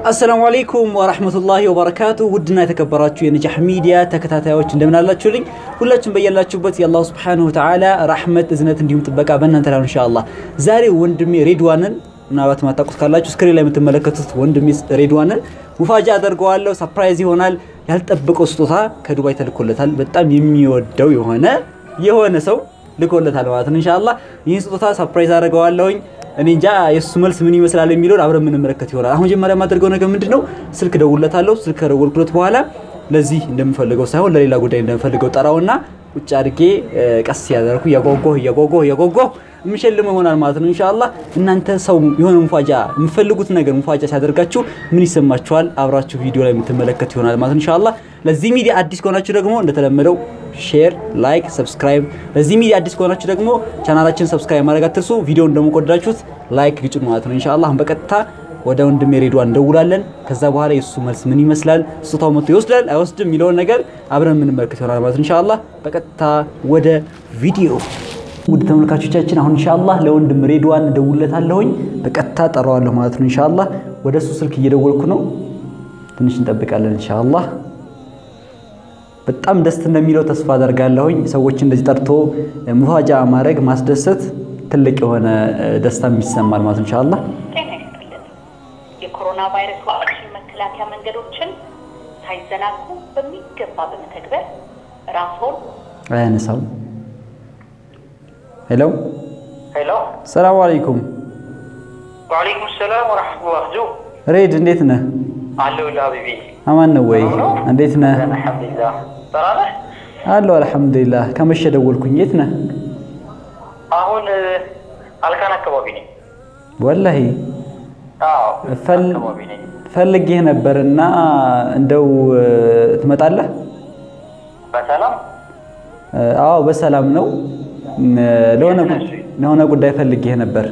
አሰላሙ አለይኩም ወራህመቱላሂ ወበረካቱ። ውድና የተከበራችሁ የነጃህ ሚዲያ ተከታታዮች እንደምን አላችሁልኝ? ሁላችሁም በያላችሁበት የአላሁ ሱብሓነሁ ወተዓላ ረሕመት፣ እዝነት እንዲሁም ጥበቃ በእናንተ ላይ ነው ኢንሻአላህ። ዛሬ ወንድሜ ሬድዋንን ምናልባት ማታውቁት ካላችሁ ስክሪን ላይ የምትመለከቱት ወንድሜ ሬድዋንን ሙፋጃ አደርገዋለሁ። ሰርፕራይዝ ይሆናል። ያልጠበቀው ስጦታ ከዱባይ ተልኮለታል። በጣም የሚወደው የሆነ የሆነ ሰው ልኮለታል ማለት ነው ኢንሻአላህ። ይህን ስጦታ ሰርፕራይዝ አደርገዋለሁኝ። እኔ እንጃ የእሱ መልስ ምን ይመስላል የሚለውን አብረን የምንመለከት ይሆናል። አሁን መጀመሪያ የማደርገው ነገር ምንድን ነው? ስልክ ደውለታለሁ። ስልክ ከደወልኩለት በኋላ ለዚህ እንደምፈልገው ሳይሆን ለሌላ ጉዳይ እንደምፈልገው ጠራውና ቁጭ አድርጌ ቀስ ያደርኩ እያጓጓሁ እያጓጓሁ እያጓጓሁ የምሸልመው ይሆናል ማለት ነው ኢንሻአላህ። እናንተ ሰው የሆነ ሙፋጃ የምፈልጉት ነገር ሙፋጃ ሲያደርጋችሁ ምን ይሰማችኋል? አብራችሁ ቪዲዮ ላይ የምትመለከቱ ይሆናል ማለት ነው ኢንሻአላህ። ለዚህ ሚዲያ አዲስ ከሆናችሁ ደግሞ እንደተለመደው ሼር፣ ላይክ፣ ሰብስክራይብ። ለዚህ ሚዲያ አዲስ ከሆናችሁ ደግሞ ቻናላችን ሰብስክራይብ ማድረግ አትርሱ። ቪዲዮውን ደግሞ ከወደዳችሁት ላይክ ግጭኑ ማለት ነው ኢንሻአላህ። አሁን በቀጥታ ወደ ወንድሜ ሬድዋን እንደውላለን። ከዛ በኋላ የሱ መልስ ምን ይመስላል፣ ስጦታው መጥቶ ይወስዳል አይወስድም የሚለውን ነገር አብረን የምንመለከት ይሆናል ማለት ነው ኢንሻአላህ። በቀጥታ ወደ ቪዲዮ ውድ ተመልካቾቻችን አሁን ኢንሻአላህ ለወንድም ሬድዋን እደውልለታለሁኝ። በቀጥታ ጠራዋለሁ ማለት ነው ኢንሻአላህ። ወደ እሱ ስልክ እየደወልኩ ነው። ትንሽ እንጠብቃለን ኢንሻአላህ። በጣም ደስ እንደሚለው ተስፋ አደርጋለሁኝ። ሰዎች እንደዚህ ጠርቶ ሙፋጃ ማድረግ ማስደሰት ትልቅ የሆነ ደስታ ይሰማል ማለት ኢንሻአላህ። ጤና ይስጥልን። የኮሮና ቫይረስ ዋክሲን መከላከያ መንገዶችን ሳይዘናጉ በሚገባ በመተግበር ራስዎን አያነሳው። ሄሎ ሄሎ ሰላም አለይኩም ወአለይኩም ሰላም ወረሕመቱላህ ጁ ሬድ እንዴት ነህ? አለሁልህ ሀቢቢ አማን ነው ወይ? እንዴት ነህ? አልሐምዱሊላህ ሰራ ነህ አለሁ አልሐምዱሊላህ። ከመሸ ደወልኩኝ። የት ነህ? አሁን አልካን አካባቢ ነኝ ወላሂ አዎ ፈል አካባቢ ነኝ ፈልጌህ ነበርና እንደው ትመጣለህ? በሰላም አዎ በሰላም ነው። ለሆነ ጉ- ለሆነ ጉዳይ ፈልጌህ ነበር።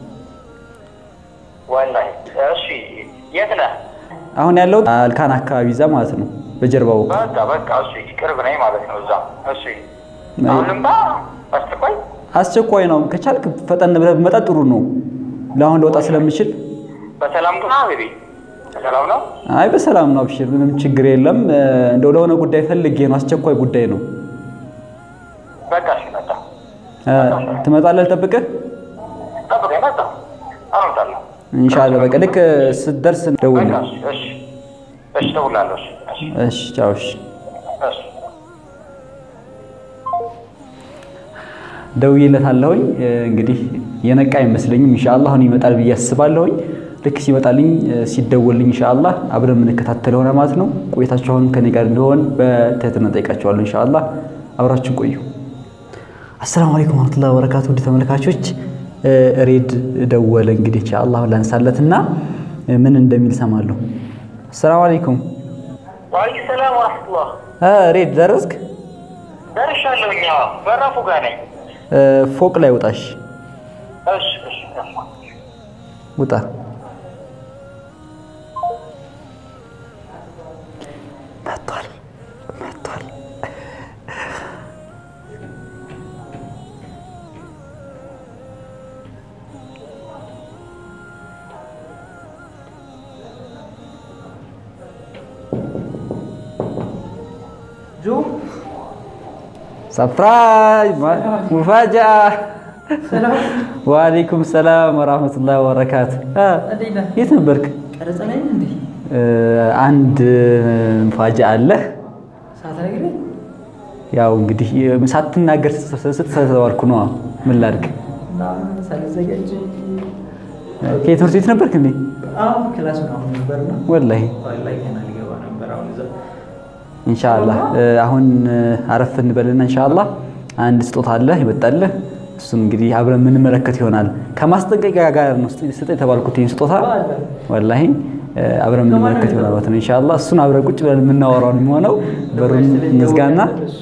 ወላሂ እሺ የት ነህ አሁን ያለው አልካን አካባቢ እዛ ማለት ነው፣ በጀርባው በቃ በቃ እሺ ቅርብ ነኝ ማለት ነው እዛ እሺ አሁን ልምጣ አስቸኳይ አስቸኳይ ነው። ከቻልክ ፈጠን ብለህ ብመጣ ጥሩ ነው። ለአሁን ለወጣ ስለምችል በሰላም ግን ሀቢቢ በሰላም ነው አይ በሰላም ነው። አብሽር፣ ምንም ችግር የለም። እንደው ለሆነ ጉዳይ ፈልጌ ነው፣ አስቸኳይ ጉዳይ ነው። በቃ እሺ መጣ ትመጣለህ? ልጠብቅህ ጠብቀኝ መጣ አሁን እመጣለሁ ኢንሻአላህ። በቃ ልክ ስትደርስ ደውል። በቃ እሺ እሺ እሺ እደውላለሁ እሺ እሺ እሺ፣ ቻው። እሺ፣ እሺ ደውዬለታለሁኝ። እንግዲህ የነቃ አይመስለኝም። ኢንሻአላህ አሁን ይመጣል ብዬ አስባለሁኝ። ልክ ሲመጣልኝ ሲደወልኝ ኢንሻአላህ አብረን የምንከታተለው ሆነ ማለት ነው። ቆይታችሁ አሁን ከኔ ጋር እንደሆን በትህትና ጠይቃችኋለሁ። ኢንሻአላህ አብራችን ቆዩ። አሰላሙ አለይኩም ወራህመቱላሂ ወበረካቱ። ውድ ተመልካቾች ሬድ ደወለ። እንግዲህ ኢንሻአላህ ላንሳለትና ምን እንደሚል ሰማለሁ። አሰላሙ አለይኩም ወአለይኩም ሰላም ወረሕመቱላህ እ ሬድ ደረስክ? ደርሻለሁ እኛ በራፉ ጋር ነኝ እ ፎቅ ላይ ውጣሽ፣ እሺ እሺ እሺ ውጣ። መጥቷል መጥቷል። ሰፕራይዝ ሙፋጃ። ወአለይኩም ሰላም ወራህመቱላሂ ወበረካቱ። የት ነበርክ? እ አንድ ሙፋጃ አለ። ያው እንግዲህ ሳትናገር ስትሰተዋልኩ ነው። ምን ላድርግ? ከትምህርት ቤት ነበርክ እንዴ? ወላሂ ኢንሻአላህ አሁን አረፍ እንበልና ኢንሻአላህ አንድ ስጦታ አለ ይመጣልህ። እሱን እንግዲህ አብረን የምንመለከት ይሆናል። ከማስጠንቀቂያ ጋር ነው ስጠ የተባልኩት ይህን ስጦታ ወላሂ አብረን የምንመለከት ይሆናል ማለት ነው ኢንሻአላህ። እሱን አብረን ቁጭ ብለን የምናወራው ነው የሚሆነው። በሩን እንዝጋና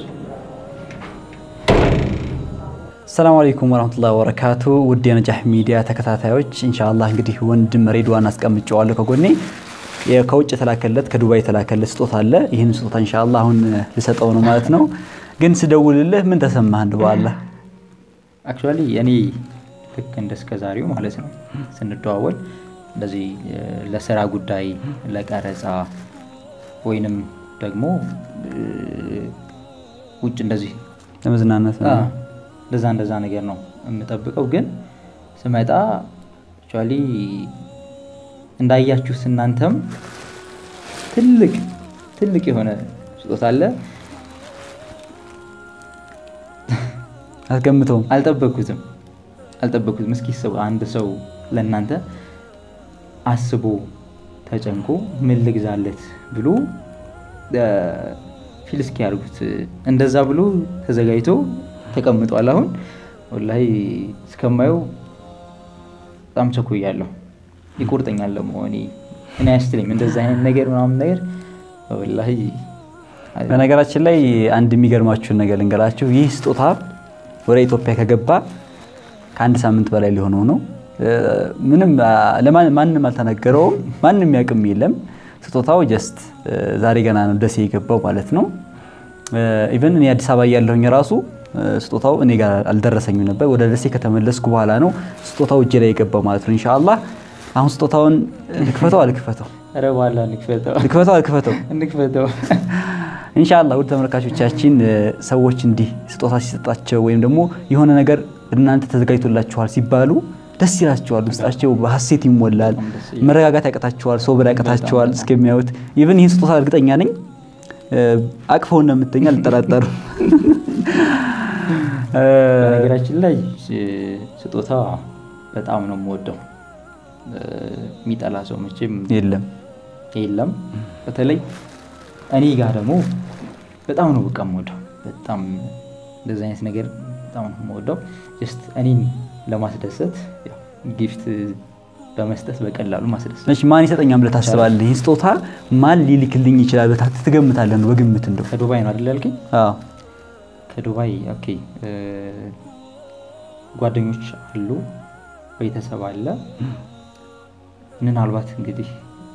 ሰላም አለይኩም ወራህመቱላሂ ወበረካቱ። ውድ የነጃህ ሚዲያ ተከታታዮች ኢንሻአላህ እንግዲህ ወንድም ሬድዋን አስቀምጨዋለሁ ከጎኔ ከውጭ የተላከለት ከዱባይ የተላከለት ስጦታ አለ። ይህን ስጦታ ኢንሻአላህ አሁን ልሰጠው ነው ማለት ነው። ግን ስደውልልህ ምን ተሰማህ? እንደው በአላህ አክቹዋሊ እኔ ልክ እንደ እስከ ዛሬው ማለት ነው ስንደዋወል እንደዚህ እ፣ ለስራ ጉዳይ ለቀረጻ ወይንም ደግሞ እ፣ ውጭ እንደዚህ ለመዝናናት አ፣ እንደዛ እንደዛ ነገር ነው የምጠብቀው። ግን ስመጣ አክቹዋሊ እንዳያችሁት እናንተም ትልቅ ትልቅ የሆነ ስጦታ አለ። አትገምተውም። አልጠበኩትም አልጠበኩትም። እስኪ ሰው አንድ ሰው ለእናንተ አስቦ ተጨንቆ ምን ልግዛለት ብሎ እ፣ ፊል እስኪ ያርጉት እንደዛ ብሎ ተዘጋጅቶ ተቀምጧል። አሁን ወላሂ እስከማየው በጣም ቸኩያለሁ። ይቆርጠኛል ደግሞ እኔ እኔ አያስትለኝም እንደዛ አይነት ነገር ምናምን ነገር ወላሂ በነገራችን ላይ አንድ የሚገርማችሁን ነገር ልንገራችሁ። ይህ ስጦታ ወደ ኢትዮጵያ ከገባ ከአንድ ሳምንት በላይ ሊሆነው ነው። እ፣ ምንም አ፣ ለማን- ማንም አልተነገረውም። ማንም ያቅም የለም። ስጦታው ጀስት እ፣ ዛሬ ገና ነው ደሴ የገባው ማለት ነው። ኢቨን እኔ አዲስ አበባ እያለሁኝ ራሱ እ፣ ስጦታው እኔ ጋር አልደረሰኝም ነበር። ወደ ደሴ ከተመለስኩ በኋላ ነው ስጦታው እጄ ላይ የገባው ማለት ነው። ኢንሻአላህ አሁን ስጦታውን ልክፈተው አልክፈተው ኧረ በኋላ እንክፈተው ልክፈተው አልክፈተው እንክፈተው። ኢንሻአላህ ውድ ተመልካቾቻችን እ፣ ሰዎች እንዲህ ስጦታ ሲሰጣቸው ወይም ደግሞ የሆነ ነገር እናንተ ተዘጋጅቶላችኋል ሲባሉ ደስ ይላቸዋል። ውስጣቸው በሀሴት ይሞላል። በጣም ደስ ይላል። መረጋጋት ያቀታቸዋል። ሶብር ያቀታቸዋል እስከሚያዩት። ኢቭን ይህን ስጦታ እርግጠኛ ነኝ እ፣ አቅፈው እንደምትተኛ አልጠራጠርም። እ፣ በነገራችን ላይ እ፣ ስጦታ በጣም ነው የምወደው። እ፣ የሚጠላ ሰው መቼም የለም የለም። በተለይ እኔ ጋር ደግሞ በጣም ነው በቃ የምወደው። በጣም እንደዚህ አይነት ነገር በጣም ነው የምወደው። ጀስት እኔን ለማስደሰት ያው ጊፍት በመስጠት በቀላሉ ማስደሰት መቼ ማን ይሰጠኛል ብለህ ታስባለህ? ይህን ስጦታ ማን ሊልክልኝ ይችላል ብለህ ትገምታለህ? ነው በግምት እንደው ከዱባይ ነው አይደል ያልከኝ? አዎ ከዱባይ ኦኬ። እ፣ ጓደኞች አሉ፣ ቤተሰብ አለ። ምናልባት እንግዲህ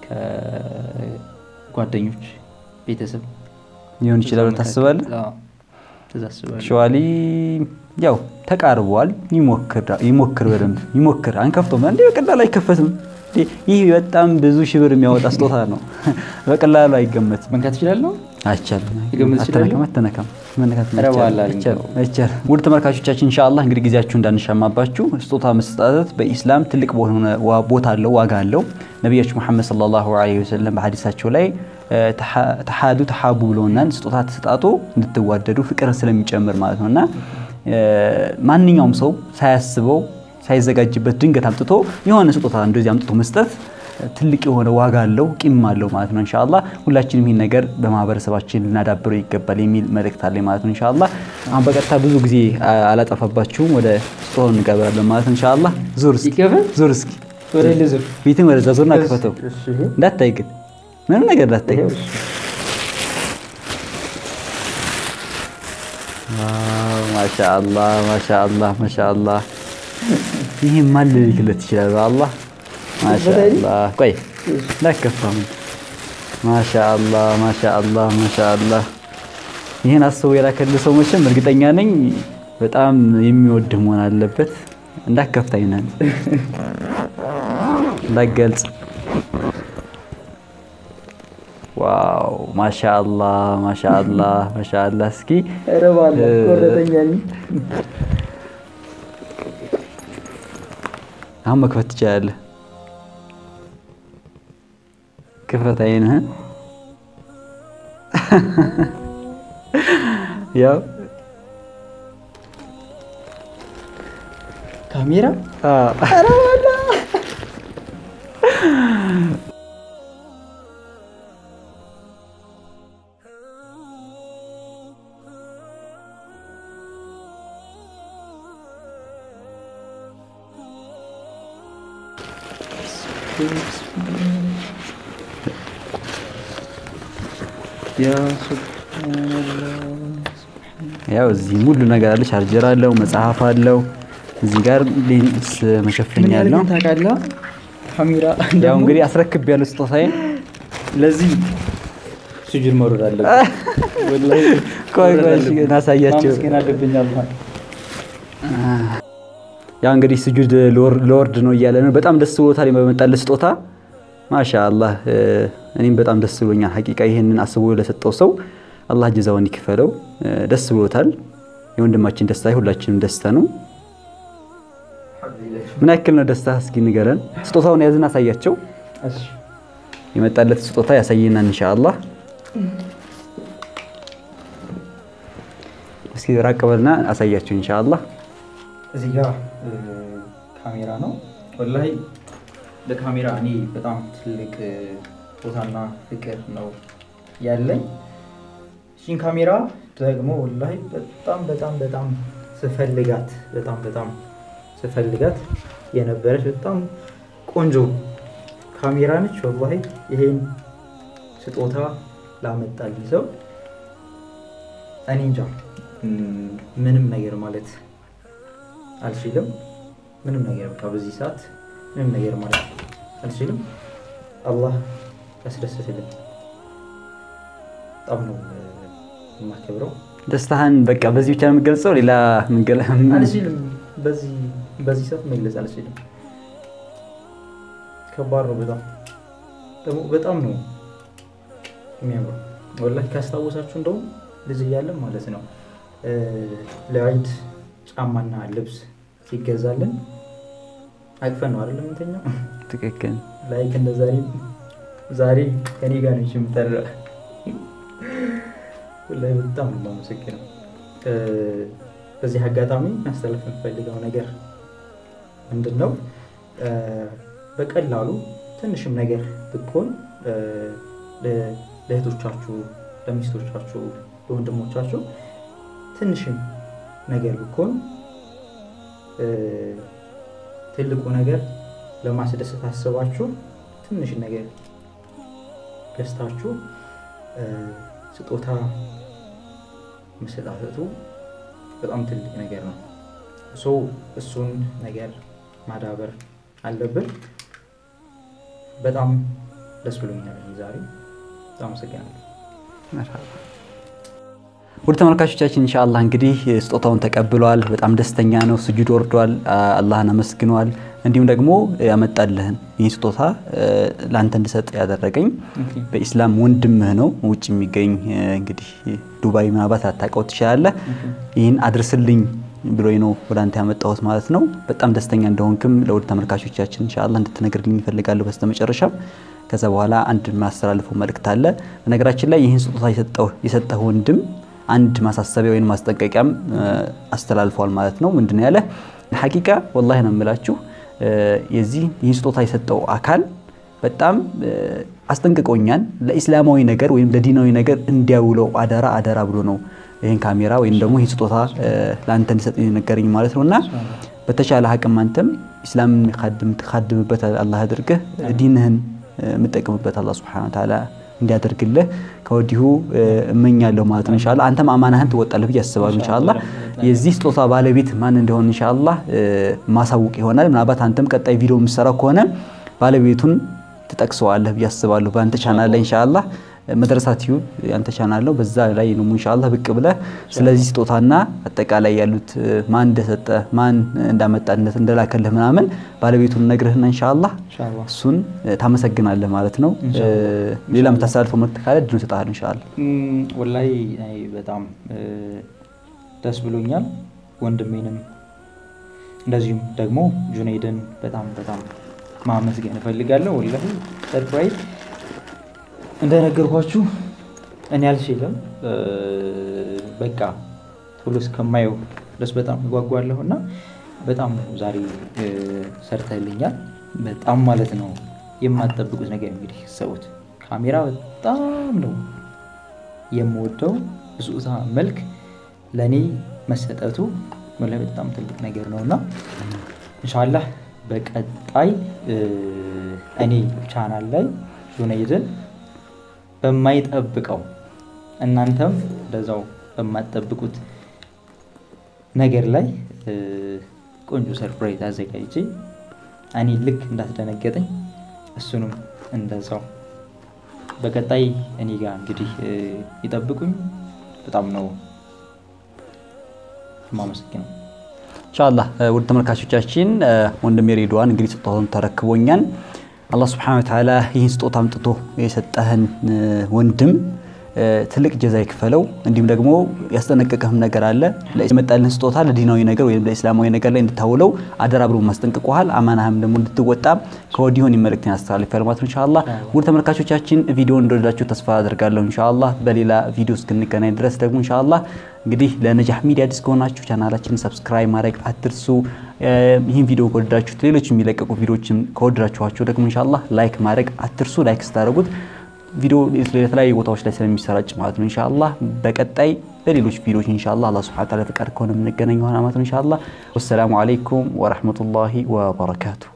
ከጓደኞች ቤተሰብ ሊሆን ይችላል ብለህ ታስባለህ? አዎ፣ እንደዛ አስባለሁ። ሸዋሊ ያው ተቃርቧል። ይሞክር ይሞክር በደንብ ይሞክር። አንከፍቶም እንዴ በቀላሉ አይከፈትም። እንዴ ይህ በጣም ብዙ ሺህ ብር የሚያወጣ ስጦታ ነው። በቀላሉ አይገመትም። መንካት እችላለሁ? አይቻልም። ይገምት ይችላሉ? አትነካም፣ አትነካም። መነካት ኧረ አይቻልም፣ በኋላ አይቻልም፣ አይቻልም። ውድ ተመልካቾቻችን ኢንሻአላህ እንግዲህ ጊዜያችሁ እንዳንሻማባችሁ ስጦታ መስጠት በኢስላም ትልቅ በሆነ ዋ- ቦታ አለው፣ ዋጋ አለው። ነቢያችን ሙሐመድ ሰለላሁ ዐለይሂ ወሰለም በሐዲሳቸው ላይ እ፣ ተሓ- ተሓዱ ተሓቡ ብለውናል። ስጦታ ተሰጣጡ እንድትዋደዱ ፍቅርን ስለሚጨምር ማለት ነው እና እ፣ ማንኛውም ሰው ሳያስበው ሳይዘጋጅበት ድንገት አምጥቶ የሆነ ስጦታ እንደዚህ አምጥቶ መስጠት ትልቅ የሆነ ዋጋ አለው ቂም አለው ማለት ነው። ኢንሻአላህ ሁላችንም ይህን ነገር በማህበረሰባችን ልናዳብረው ይገባል የሚል መልእክት አለኝ ማለት ነው። ኢንሻአላህ አሁን በቀጥታ ብዙ ጊዜ አ- አላጠፋባችሁም ወደ ስጦታው እንገባለን ማለት ነው። ኢንሻአላህ ዙር እስኪ ይከፈት? ዙር እስኪ ወደ ልዝር ፊትን ወደዛ ዙርና ክፈተው። እንዳታይ ግን ምንም ነገር እንዳታይ። ዋው ማሻአላህ ማሻአላህ ማሻአላህ። ይሄ ማን ሊልክለት ይችላል? በአላህ ማሻአላህ። ቆይ እንዳከፋም ማሻአላህ ማሻአላህ ማሻአላህ። ይህን አስበው የላከልህ ሰው መቼም እርግጠኛ ነኝ በጣም የሚወድህ መሆን አለበት። እንዳከፍታኝ ነን እንዳገልጽ ዋው ማሻአላህ ማሻአላህ ማሻአላህ። እስኪ ኧረ ባላ ቆረጠኛል። አሁን መክፈት ትችላለህ። ክፈት አይንህን። ያው ካሜራ ያው እዚህ ሙሉ ነገር አለ። ቻርጀር አለው፣ መጽሐፍ አለው። እዚህ ጋር ሌንስ መሸፈኛ ምን ያህል አለው። ግን ታውቃለህ? ካሜራ ያው እንግዲህ አስረክብ ያለው ስጦታዬን ለዚህ ስጁድ መውረድ አለብህ። ወላሂ ቆይ ቆይ መውረድ እሺ፣ አለብህ። እናሳያቸው። ማመስገን አለብኝ አላህ። ያ እንግዲህ ስጁድ ለወርድ ነው እያለ ነው። በጣም ደስ ብሎታል በመጣለት ስጦታ ማሻአላህ። እኔም በጣም ደስ ብሎኛል ሐቂቃ ይህንን አስቦ ለሰጠው ሰው አላህ ጀዛውን ይክፈለው። ደስ ብሎታል። የወንድማችን ደስታ የሁላችንም ደስታ ነው። ምን ያክል ነው ደስታ? እስኪ ንገረን። ስጦታውን ያዝን አሳያቸው። የመጣለት ስጦታ ያሳየናል ኢንሻአላህ። እስኪ ራቅ በልና አሳያቸው ኢንሻአላህ። እዚህ ጋር ካሜራ ነው። ወላሂ ለካሜራ እኔ በጣም ትልቅ ቦታና ፍቅር ነው ያለኝ። እሺን ካሜራ ደግሞ ወላሂ በጣም በጣም በጣም ስፈልጋት በጣም በጣም ስፈልጋት የነበረች በጣም ቆንጆ ካሜራ ነች። ወላሂ ይሄን ስጦታ ላመጣልኝ ሰው እኔ እንጃ ምንም ነገር ማለት አልችልም። ምንም ነገር በቃ በዚህ ሰዓት ምንም ነገር ማለት አልችልም። አላህ ያስደስትልን። በጣም ነው የማከብረው። ደስታህን በቃ በዚህ ብቻ ነው የምገልጸው። ሌላ ምንገላ አልችልም። በዚህ በዚህ ሰዓት መግለጽ አልችልም። ከባድ ነው በጣም ደግሞ በጣም ነው የሚያምረው። ወላሂ ካስታወሳችሁ እንደውም ልጅ እያለን ማለት ነው ለዒድ ጫማና ልብስ ሲገዛልን አቅፈን ነው አይደለም የምንተኛው። ትክክል። ላይክ እንደ ዛሬ ዛሬ ከኔ ጋር ነች የምጠራ ላይ በጣም ነው የማመሰግነው። በዚህ አጋጣሚ ማስተላለፍ የምፈልገው ነገር ምንድን ነው፣ በቀላሉ ትንሽም ነገር ብትሆን ለእህቶቻችሁ፣ ለሚስቶቻችሁ፣ ለወንድሞቻችሁ ትንሽም ነገር ብትሆን ትልቁ ነገር ለማስደሰት አስባችሁ ትንሽ ነገር ገዝታችሁ ስጦታ መሰጣጠቱ በጣም ትልቅ ነገር ነው። ሰው እሱን ነገር ማዳበር አለብን። በጣም ደስ ብሎኛል ዛሬ። በጣም አመሰግናለሁ። ውድ ተመልካቾቻችን ኢንሻአላህ እንግዲህ ስጦታውን ተቀብሏል። በጣም ደስተኛ ነው። ስጁድ ወርዷል። አላህን አመስግኗል። እንዲሁም ደግሞ ያመጣልህን ይህ ስጦታ ለአንተ እንድሰጥ ያደረገኝ በኢስላም ወንድምህ ነው። ውጭ የሚገኝ እንግዲህ ዱባይ ምናልባት ላታውቀው ትችላለህ። ይህን አድርስልኝ ብሎኝ ነው ወደ አንተ ያመጣሁት ማለት ነው። በጣም ደስተኛ እንደሆንክም ለውድ ተመልካቾቻችን ኢንሻአላህ እንድትነግርልኝ ይፈልጋለሁ በስተመጨረሻም። ከዛ በኋላ አንድ ማስተላልፈው መልእክት አለ። በነገራችን ላይ ይህን ስጦታ የሰጠህ ወንድም አንድ ማሳሰቢያ ወይም ማስጠንቀቂያም አስተላልፏል ማለት ነው። ምንድነው ያለ ሐቂቃ ወላሂ ነው የምላችሁ የዚህ ይህ ስጦታ የሰጠው አካል በጣም አስጠንቅቆኛል። ለኢስላማዊ ነገር ወይም ለዲናዊ ነገር እንዲያውለው አደራ አደራ ብሎ ነው ይህን ካሜራ ወይም ደግሞ ይህን ስጦታ ለአንተ እንዲሰጥ ነገረኝ ማለት ነው እና በተቻለ አቅም አንተም ኢስላምን የምትካድምበት አላህ አድርገህ ዲንህን የምጠቅምበት አላህ ሱብሓነሁ ወተዓላ እንዲያደርግልህ ከወዲሁ እመኛለሁ ማለት ነው። ኢንሻአላህ አንተም አማናህን ትወጣለህ ብዬ አስባለሁ። ኢንሻአላህ የዚህ ስጦታ ባለቤት ማን እንደሆነ ኢንሻአላህ ማሳውቅ ይሆናል። ምናልባት አንተም ቀጣይ ቪዲዮ የምትሰራው ከሆነ ባለቤቱን ትጠቅሰዋለህ ብዬ አስባለሁ። በአንተ ቻናል ላይ ኢንሻአላህ መድረሳ ቲዩብ ያንተ ቻናል ነው። በዛ ላይ ነው ኢንሻአላህ ብቅ ብለህ ስለዚህ ስጦታና አጠቃላይ ያሉት ማን እንደሰጠ ማን እንዳመጣነት እንደላከልህ ምናምን ባለቤቱን ነግርህና ኢንሻአላህ እሱን ታመሰግናለህ ማለት ነው። ሌላ የምታስተላልፈው መልዕክት ካለ ድን እሰጥሃለሁ ኢንሻአላህ። ወላሂ በጣም ደስ ብሎኛል። ወንድሜንም እንደዚሁም ደግሞ ጁኔይድን በጣም በጣም ማመስገን እፈልጋለሁ። ወላሂ ሰርፕራይዝ እንደነገርኳችሁ እኔ አልችልም። በቃ ቶሎ እስከማየው ድረስ በጣም እጓጓለሁ እና በጣም ነው ዛሬ ሰርተልኛል። በጣም ማለት ነው የማትጠብቁት ነገር እንግዲህ ሰዎች ካሜራ በጣም ነው የምወደው በስጦታ መልክ ለእኔ መሰጠቱ ወላሂ በጣም ትልቅ ነገር ነው እና ኢንሻላህ በቀጣይ እኔ ቻናል ላይ ጁነይድን በማይጠብቀው እናንተም እንደዛው በማትጠብቁት ነገር ላይ ቆንጆ ሰርፕራይዝ አዘጋጅቼ እኔ ልክ እንዳስደነገጠኝ እሱንም እንደዛው በቀጣይ እኔ ጋር እንግዲህ ይጠብቁኝ። በጣም ነው የማመሰግነው። ኢንሻአላህ ውድ ተመልካቾቻችን ወንድሜ ሬድዋን እንግዲህ ስጦታውን ተረክቦኛል። አላህ ስብሐነሁ ወተዓላ ይህን ስጦታ አምጥቶ የሰጠህን ወንድም ትልቅ ጀዛ ይክፈለው። እንዲሁም ደግሞ ያስጠነቀቀህም ነገር አለ። የመጣልህን ስጦታ ለዲናዊ ነገር ወይም ለእስላማዊ ነገር ላይ እንድታውለው አደራ ብሎ ማስጠንቅቆሃል። አማናህም ደግሞ እንድትወጣ ከወዲሁን መልእክትን ያስተላልፋል ማለት ነው። ኢንሻአላህ ውድ ተመልካቾቻችን ቪዲዮውን እንደወደዳችሁ ተስፋ አደርጋለሁ። ኢንሻአላህ በሌላ ቪዲዮ እስክንገናኝ ድረስ ደግሞ ኢንሻአላህ እንግዲህ ለነጃህ ሚዲያ አዲስ ከሆናችሁ ቻናላችንን ሰብስክራይብ ማድረግ አትርሱ። ይህን ቪዲዮ ከወደዳችሁት ሌሎች የሚለቀቁ ቪዲዮዎችን ከወደዳችኋቸው ደግሞ ኢንሻአላህ ላይክ ማድረግ አትርሱ። ላይክ ስታደርጉት ቪዲዮ የተለያዩ ቦታዎች ላይ ስለሚሰራጭ ማለት ነው። ኢንሻአላህ በቀጣይ በሌሎች ቪዲዮዎች ኢንሻአላህ አላህ ሱብሓነሁ ወተዓላ ፈቃድ ከሆነ የምንገናኝ ይሆናል ማለት ነው። ኢንሻአላህ ወሰላሙ አለይኩም ወራህመቱላሂ ወበረካቱ